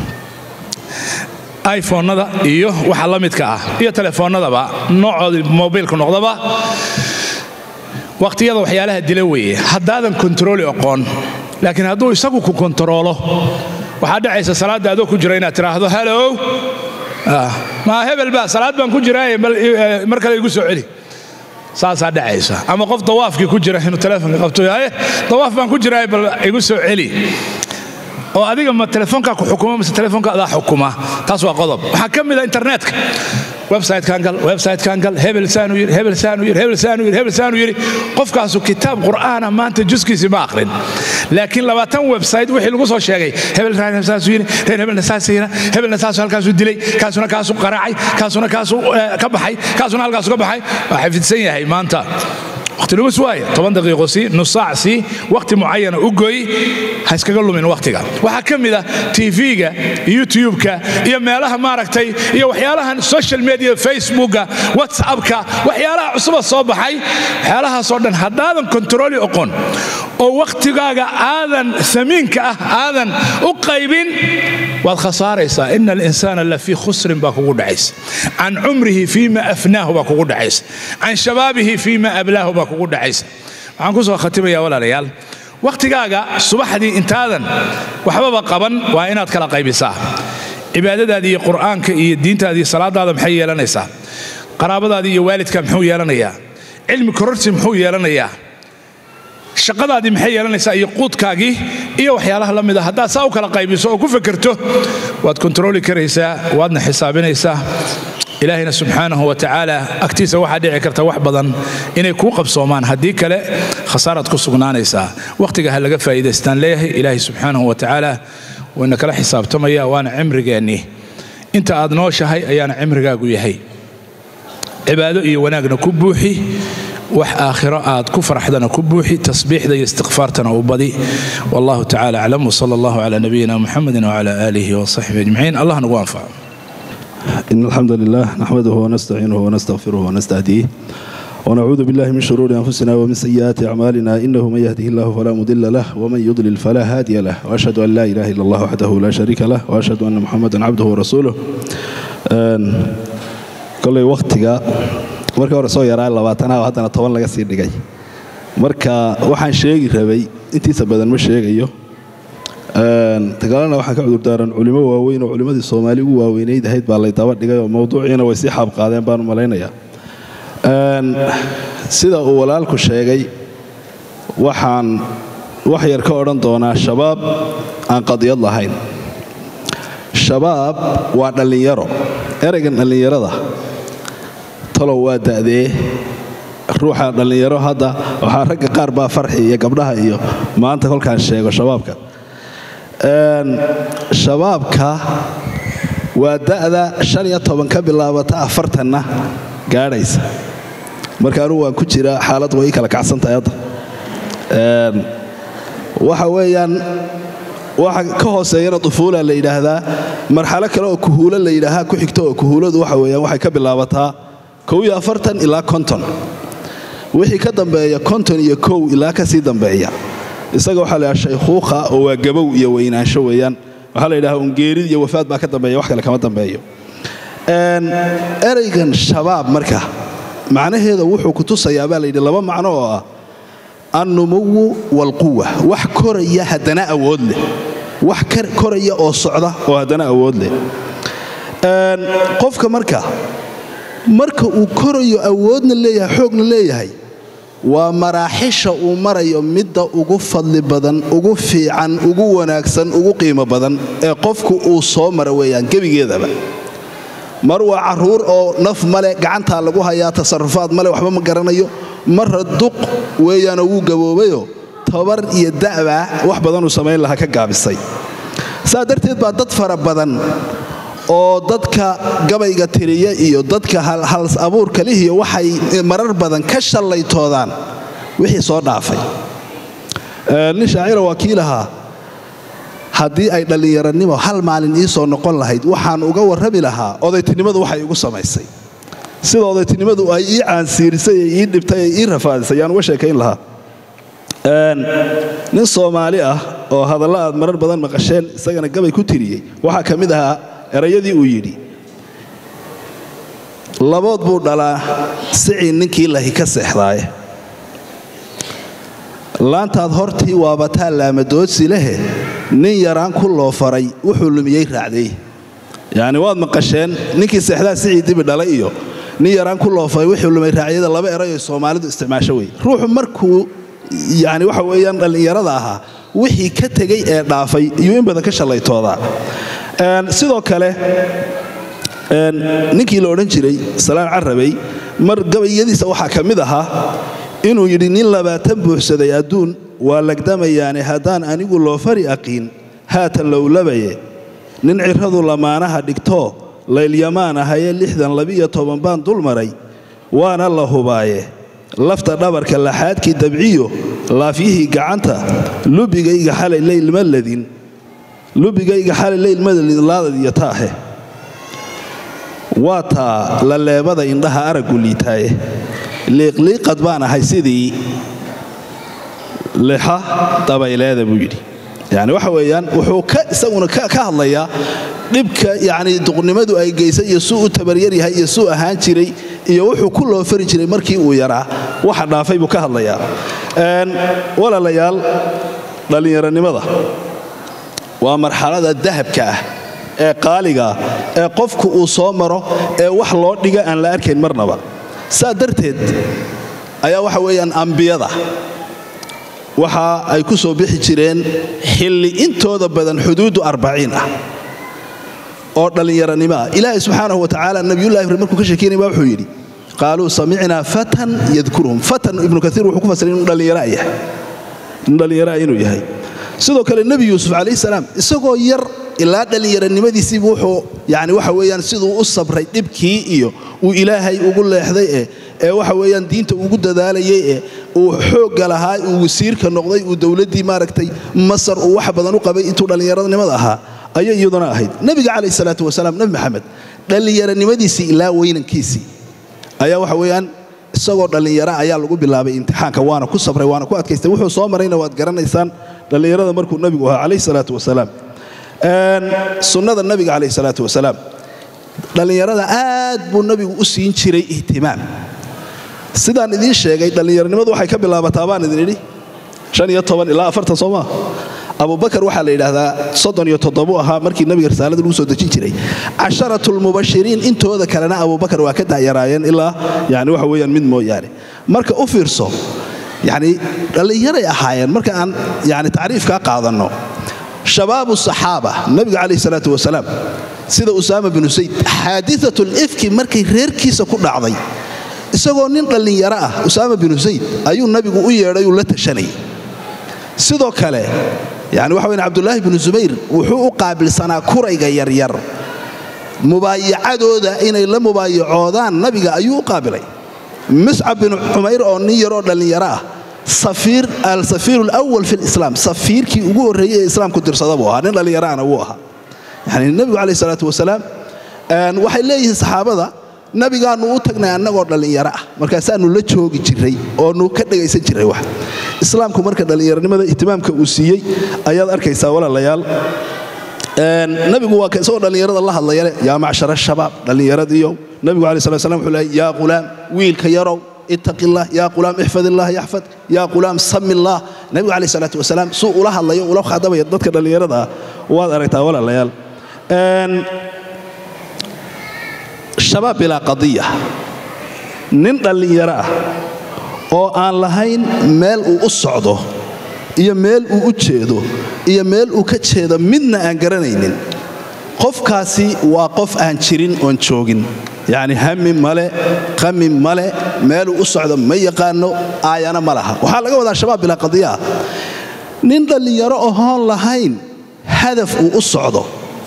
Speaker 2: iphonada iyo waxa la midka ah iyo telefoonnadaba noocoodii mobilku noqdaba waqtiyada waxyaalaha dila weeye haddaadan kontarooli oqoon laakiin hadduu isagu ku kontaroolo waxaa dhacaysa salaadda adoo ku jira inaad tidhaahdo halow maa hebel baa salaad baan ku jiraaye mar kale igu soo celi saasaa dhacaysa ama qof dawaafkii ku jira inuu telefoonka qabto haye dawaaf baan ku jiraaye bal igu soo celi oo adiga ma telefoonkaa ku xukuma mise telefoonka adaa xukuma taas waa qodob waxaa ka mid a internetka websitekan gal websitekan gal hebel saanu yiri hebel saanu yiri hebel saanu yiri hebel saanu yiri qofkaasu kitaab qur'aana maanta juskiisi ma aqrin laakiin labaatan website wixii lagu soo sheegay hebel saasu yiri reer hebelna saas yira hebelna saasu halkaasu dilay kaasuna kaasu qaraacay kaasuna kaasu ka baxay kaasuna halkaasu ka baxay waa xafidsan yahay maanta waqti lumis waaye toban daqiiqo sii nus saac sii waqti mucayana u gooy ha iskaga lumin waqtiga waxaa ka mid ah tv-ga youtube-ka iyo meelaha maaragtay iyo waxyaalahan social media facebooka whatsappka waxyaalaha cusuba soo baxay waxyaalahaasoo dhan haddaadan kontarooli oqon oo waqtigaaga aadan samiinka ah aadan u qaybin waad khasaaraysaa ina alinsaana lafii khusrin baa kugu dhacaysa can cumrihi fiima afnaahu baa kugu dhacaysa can shabaabihi fiima ablaahu baa kugu dhacaysa waxaan ku soo khatimayaa walaalayaal wakhtigaaga subaxdii intaadan waxbaba qaban waa inaad kala qaybisaa cibaadadaadii iyo qur'aanka iyo diintaada iyo salaadaada maxay yeelanaysaa qaraabadaadii iyo waalidka muxuu yeelanayaa cilmi kororsi muxuu yeelanayaa shaqadaadii maxay yeelanaysaa iyo quudkaagii iyo waxyaalaha la mida haddaad saa u kala qaybiso oo ku fekerto waad kontarooli karaysaa waadna xisaabinaysaa ilaahayna subxaanahu wa tacaala agtiisa waxaa dhici karta wax badan inay kuu qabsoomaan haddii kale khasaaraad ku sugnaanaysaa wakhtiga ha laga faa'iidaystaan leeyahay ilaahay subxaanahu wa tacaala wayna kala xisaabtamaya waana cimrigeennii inta aad nooshahay ayaana cimrigaagu yahay cibaado iyo wanaagna ku buuxi wax aakhiro aad ku faraxdana ku buuxi tasbiixda iyo istikfaartana u badi wallahu tacala aclam wsala allahu cala nabiyina muxamedi wcala aalihi wasaxbihi ajmaciin allah nagu anfaco
Speaker 3: إن الحمد لله نحمده ونستعينه ونستغفره ونستهديه ونعوذ بالله من شرور أنفسنا ومن سيئات أعمالنا إنه من يهده الله فلا مضل له ومن يضلل فلا هادي له وأشهد أن لا إله إلا الله وحده لا شريك له وأشهد أن محمدا عبده ورسوله kolay wakhtiga markii hore soo yaraa labaatanaha haddana toban laga sii dhigay marka waxaan sheegi rabay intiisa badan ma sheegayo dagaalana waxaan ka cudurdaaran culimo waaweyn oo culimmadii soomaali ugu waaweynayd ahayd baa lay daba dhigay oo mawduuciina way sii xaabqaadeen baan malaynayaa sida uu walaalku sheegay waxaan wax yar ka odhan doonaa shabaab aan qadiyad lahayn shabaab waa dhallinyaro ereygan dhallinyarada talow waa da'dee ruuxa dhallinyaro hadda waxaa ragga qaar baa farxi iyo gabdhaha iyo maanta kolkaan sheego shabaabka shabaabka waa da'da shan iyo toban ka bilaabata afartanna gaadhaysa marka anugu waan ku jiraa xaalad way ii kala kacsantahay hadda waxa weeyaan waxa ka hooseeyana dufuula la yidhaahdaa marxalo kale oo kuhuulo la yidhaahaa ku xigto oo kuhuuladu waxa weeyaan waxay ka bilaabataa kow iyo afartan ilaa konton wixii ka dambeeya konton iyo kow ilaa ka sii dambeeya isaga waxaa la yidhaha shaykhuuqa oo waa gabow iyo weynaansho weeyaan waxaa la yidhaha ungeerid iyo wafaad baa ka dambeeya wax kale kama dambeeyo ereygan shabaab marka macnaheeda wuxuu ku tusayaa baa layidhi laba macno oo ah annumuwu waalquwa wax koraya haddana awood leh wax koraya oo socda oo haddana awood leh qofka marka marka uu korayo awoodna leeyahay xoogna leeyahay waa maraaxisha uu marayo midda ugu fadli badan ugu fiican ugu wanaagsan ugu qiimo badan ee qofku uu soo mara weeyaan gebigeedaba mar waa carruur oo naf male gacantaa lagu hayaa tasarufaad male waxba ma garanayo marra duq weeyaanoo wuu gaboobayo tabar iyo da'baa wax badanuu samayn lahaa ka gaabisay saa darteed baa dad fara badan oo dadka gabayga tiriya iyo dadka hals abuurka lihiyo waxay marar badan ka shallaytoodaan wixii soo dhaafay nin shaacira waa kii lahaa haddii ay dhallinyaranimo hal maalin ii soo noqon lahayd waxaan uga warrami lahaa odaytinimadu waxay igu samaysay sida odaytinimadu ay ii caansiirisay ee ii dhibtay ee ii rafaadisay yaan uga sheekayn lahaa nin soomaali ah oo hadalla aad marar badan maqasheen isagana gabay ku tiriyey waxaa ka mid ahaa erayadii uu yidhi labood buu dhalaa sicii ninkii lahi ka seexdaaye laantaad hortii waabataa laamadoodsi lehe nin yaraan ku loo faray wuxuu lumiyey raacday yacni waad maqasheen ninkii seexdaa sicii dibi dhalay iyo nin yaraan ku loo faray wuxuu lumay raacyada laba erayoo soomaalidu isticmaasho wey ruuxu markuu yacni waxa weeyaan dhallinyarada ahaa wixii ka tegey ee dhaafay iyuu in badan ka shallaytoodaa sidoo kale ninkii la odhan jiray salaan carabey mar gabayadiisa waxaa ka mid ahaa inuu yidhi nin labaatan buuxsaday adduun waa lagdamayaane haddaan anigu loo fari aqiin haatan lowlabaye nin cirradu lamaanaha dhigtoo laylyamaan ahayee lixdan labiyo toban baan dul maray waana la hubaaye lafta dhabarka laxaadkii dabciyo laafyihii gacanta lubigayga xalay leylma ladin lubigayga xalay leylmadalaadadiyo taahe waa taa la leebada indhaha araggu liitaaye liiqliiqad baan ahay sidii lixa dabayleeda buu yidhi yani waxa weeyaan wuxuu ka isaguna ka hadlayaa dhibka yacni duqnimadu ay geysay iyo suu u tabaryar yahay iyo suu ahaan jiray iyo wuxuu ku loo fari jiray markii uu yaraa waxa dhaafay buu ka hadlayaa walaalayaal dhallinyaronimada waa marxalada dahabka ah ee qaaliga ah ee qofku uu soo maro ee wax loo dhiga aan la arkayn marnaba saa darteed ayaa waxa weeyaan ambiyada waxa ay ku soo bixi jireen xilli intooda badan xuduudu arbaciin ah oo dhallinyaranimo ah ilaahay subxaanahu wa tacaala nabiyullahi ibrahim markuu ka sheekeynaya baa wuxuu yidhi qaaluu samicnaa fatan yadkuruhum fatan ibnu kaiir wuxuu ku fasiray inuu dhallinyara yahay inuu dhallinyara inuu yahay sidoo kale nebi yuusuf calayhi salaam isagoo yar ilaa dhallinyaranimadiisiibu wuxuu yani waxa weeyaan siduu u sabray dhibkii iyo uu ilaahay ugu leexday ee ee waxa weeyaan diinta ugu dadaalayay ee uu xoogga lahaa uu wasiirka noqday uu dowladdii maaragtay masar uu wax badan u qabay intuu dhallinyaranimada ahaa ayay iyaduna ahayd nebiga calayhi salaatu wasalaam nebi maxamed dhallinyaranimadiisii ilaa weynankiisii ayaa waxa weeyaan isagoo dhallinyara ayaa lagu bilaabay imtixaanka waana ku sabray waana ku adkaystay wuxuu soo marayna waad garanaysaan dhallinyarada markuu nebigu ahaa calayhi salaatu wasalaam sunnada nabiga calayhi salaatu wasalaam dhallinyarada aad buu nabigu u siin jiray ihtimaam sidaan idiin sheegay dhallinyaranimadu waxay ka bilaabataa baan idin idhi ilaa afartan soo maa abubakar waxaa la yidhaahdaa soddon iyo toddobu ahaa markii nabiga risaalada lagu soo dejin jiray casharatulmubashiriin intooda kalena abubakar waa ka dacyaraayeen ilaa yani waxa weeyaan mid mooyaane marka u fiirso yani dhallinyaray ahaayeen marka aan yani tacriifkaa qaadanno shabaabu saxaaba nabiga calayhi salaatu wasalaam sida usaama binu sayd xaadiatul ifki markay reerkiisa ku dhacday isagoo nin dhallinyaro ah usaama binu sayd ayuu nabigu u yeedhay uu la tashanayay sidoo kale yani waxa weyn cabdulaahi binu zubayr wuxuu u qaabilsanaa kurayga yaryar mubaayacadooda inay la mubaayacoodaan nabiga ayuu u qaabilay miscab binu cumayr oo nin yaroo dhallinyaro ah alsafiir lwal fi lislaam safiirkii ugu horreeyey ee islaamku dirsada buu ahaa nin dhallinyaraana wuu ahaa yani nebigu calayh salaatu wasalaam waxay leeyihiin saxaabada nabigaannu u tagnay annagoo dhallinyaro ah markaasaannu la joogi jiray oonu ka dhegaysan jiray wax islaamku marka dhallinyaronimada ihtimaamka uu siiyey ayaad arkaysaa walaalayaal nabigu waa isagoo dhallinyarada la hadlayale yaa macshara shabaab dhallinyaradiiyo nabigu alai slat slam wuxuu leey yaa qulaam wiilka yarow ittaqi illah yaa qulaam ixfad illah yaxfad yaa qulaam sami illah nabigu calayh salaatu wasalaam suu ula hadlayo ula khadabaya dadka dhallinyarada ah waad aragtaa walaalayaal shabaab bilaa qadiya nin dhallinyaro ah oo aan lahayn meel uu u socdo iyo meel uu u jeedo iyo meel uu ka jeedo midna aan garanaynin qofkaasi waa qof aan jirin oon joogin yacni hami male qami male meeluu u socdo ma yaqaano aayana ma laha waxaa laga wadaa shabaab bilaa qadiya ah nin dhallinyaro ohoon lahayn hadaf uu u socdo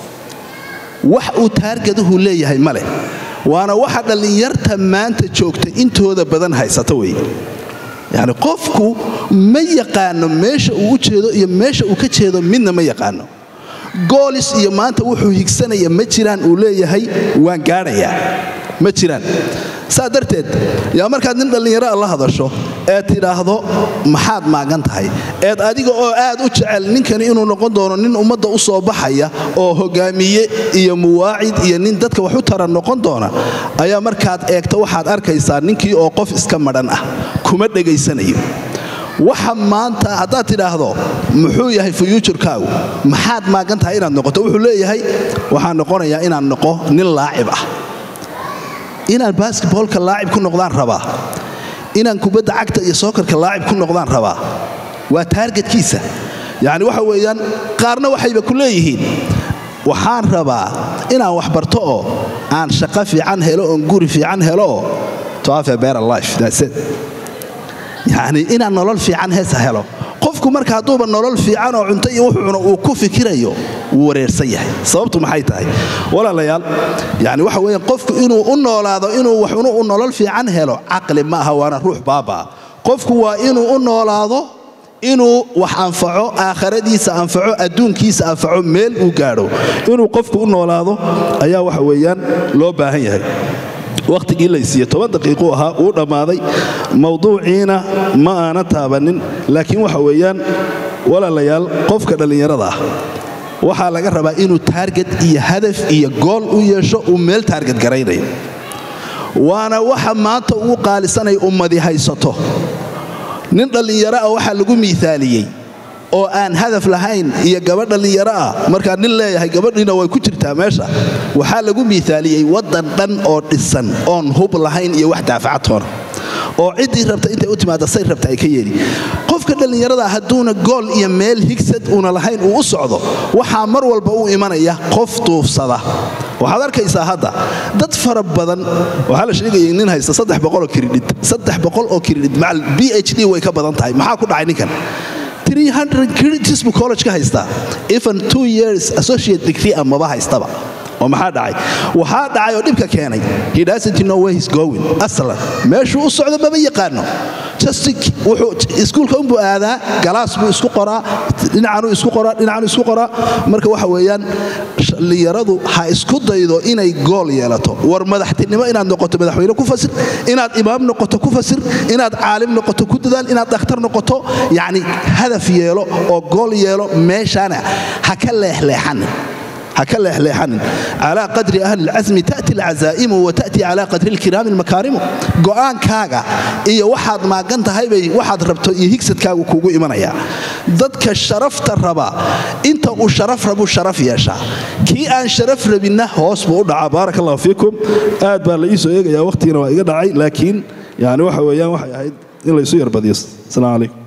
Speaker 3: wax uu taargaduhu leeyahay ma leh waana waxa dhallinyarta maanta joogta intooda badan haysata wey yacni qofku ma yaqaano meesha uu u jeedo iyo meesha uu ka jeedo midna ma yaqaano goolis iyo maanta wuxuu higsanaya ma jiraan uu leeyahay waan gaadhayaa ma jiraan saa darteed yaa markaad nin dhallinyaro la hadasho eed tidhaahdo maxaad maagan tahay eed adiga oo aad u jecel ninkani inuu noqon doono nin ummadda u soo baxaya oo hogaamiye iyo muwaacid iyo nin dadka wax u tara noqon doona ayaa markaad eegto waxaad arkaysaa ninkii oo qof iska madhan ah kuma dhegaysanayo waxa maanta haddaad tidhaahdo muxuu yahay fuyuujurkaagu maxaad maagan tahay inaad noqoto wuxuu leeyahay waxaan noqonayaa inaan noqo nin laacib ah inaan basketboolka laacib ku noqdaan rabaa inaan kubadda cagta iyo sookarka laacib ku noqdaan rabaa waa taargetkiisa yacni waxa weeyaan qaarna waxayba ku leeyihiin waxaan rabaa inaan wax barto oo aan shaqo fiican helo oon guri fiican helo oo to have a better life that's it yacni inaan nolol fiican heesa helo qofku marka hadduuba nolol fiican oo cunto iyo wuxuu cuno uu ku fikirayo wuu wareersan yahay sababtu maxay tahay walaalayaal yani waxa weeyaan qofku inuu u noolaado inuu wax unu u nolol fiican helo caqli ma aha waana ruux baabaa qofku waa inuu u noolaado inuu wax anfaco aakhiradiisa anfaco adduunkiisa anfaco meel uu gaadho inuu qofku u noolaado ayaa waxa weeyaan loo baahan yahay wakhtigii laysiiye toban daqiiquu ahaa uu dhammaaday mawduuciina ma aana taabannin laakiin waxa weeyaan walaalayaal qofka dhallinyarada ah waxaa laga rabaa inuu taarget iyo hadaf iyo gool u yeesho uu meel taarget garaynayo waana waxa maanta ugu qaalisanay ummadi haysato nin dhallinyaro ah waxaa lagu miithaaliyey oo aan hadaf lahayn iyo gabadh dhallinyaro ah markaa nin leeyahay gabadhiina way ku jirtaa meesha waxaa lagu miithaaliyey waddan dhan oo dhisan oon hub lahayn iyo wax daafacatoona oo ciddii rabta intay u timaada say rabta ay ka yeeli qofka dhallinyarada hadduuna gool iyo meel higsad uuna lahayn uu u socdo waxaa mar walba u imanaya qof duufsada waxaad arkaysaa hadda dad fara badan waxaa la sheegayay nin haysta saddex boqoloo kiridhid saddex boqol oo kiridhid macal b h d way ka badan tahay maxaa ku dhacay ninkan 300 credits buu college ka haystaa even two years associate degree amaba haystaba oo maxaa dhacay waxaa dhacay oo dhibka keenay he doesn't know where he's going aslan meeshuu u socdo maba yaqaano just wuxuu iskuulka unbuu aadaa galaas buu isku qoraa dhinacanuu isku qoraa dhinacanuu isku qoraa marka waxa weeyaan dhallinyaradu ha isku daydo inay gool yeelato war madaxtinimo inaad noqoto madaxweyne ku fasir inaad imaam noqoto ku fasir inaad caalim noqoto ku dadaal inaad dhakhtar noqoto yacni hadaf yeelo oo gool yeelo meeshaana ha ka leexleexanin haka leexleexanin calaa qadri ahli lcasmi ta'ti alcazaa'imu wa ta'ti calaa qadri alkiraami almakaarimu go'aankaaga iyo waxaad maagan tahay bay waxaad rabto iyo higsadkaagu kuugu imanaya dadka sharafta raba inta uu sharaf rabuu sharaf yeeshaa kii aan sharaf rabinna hoos buu u dhacaa baaraka allahu fiikum aad baa la ii soo eegayaa waqhtigiina waa iga dhacay laakiin yani waxa weeyaan waxay ahayd in laysu yarbadiyo asalaamu calaykum